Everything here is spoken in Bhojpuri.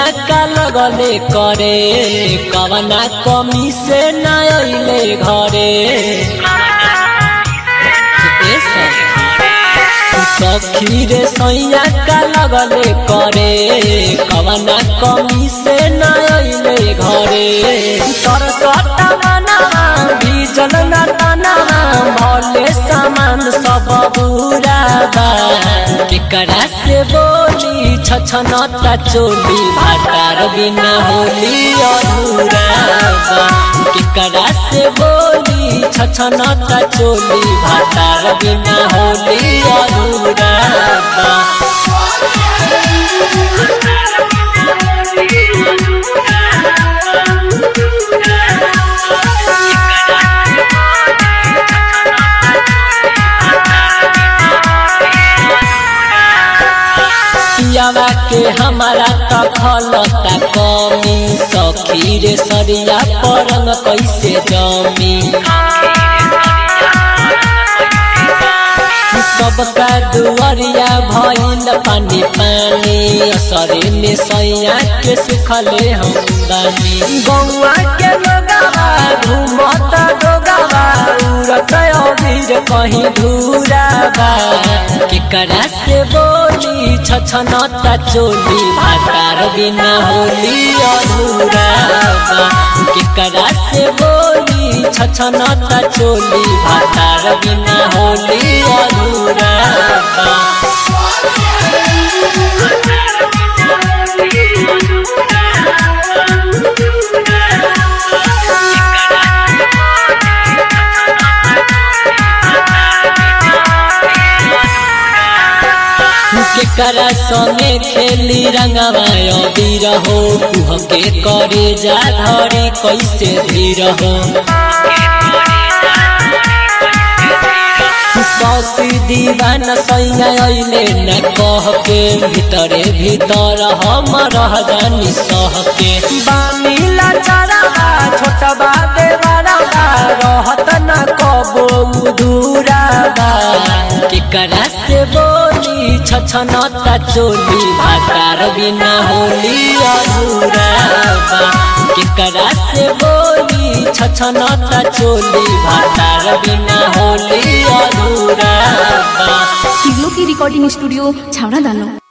सैया का लगले करे कवना कमी से न अइले घरे ए सखी रे सैया का लगले करे कवना कमी से न अइले घरे तर सटा मना बीजल न तना भले सामान सब बुरा बा केकरा से बोली छछनता चोली भाटार बिना होली अधूरा बा केकरा से बोली छछनता चोली भाटार बिना होली अधूरा बा पियावा के हमारा तखलता कमी सखी रे सरिया परंग कैसे जमी सबका दुआरिया भइल पानी पानी असरे में सैया के सुखले हम बानी गौआ के लोगावा घूमत डोगावा उड़त अबीर कहीं धूरा बा केकरा से बोली छछनता चोली भाटार बिना होली अधूरा बा केकरा से बोली छछनता चोली भाटार बिना होली अधूरा बा केकरा संगे खेली रंगवा अबीर हो हमके करे जा धरी कैसे धीर हो सौसी दीवान सैया अइले न कह के भीतरे भीतर हम रह जानी सह के बामिला चरावा छोटबा देवरावा रहत न कबो दूरा बा केकरा से बोली छछनता चोली भाटार बिना होली अधूरा बा केकरा से बोली छछनता चोली भाटार बिना होली अधूरा बा टिग्लो की रिकॉर्डिंग स्टूडियो छावड़ा दानो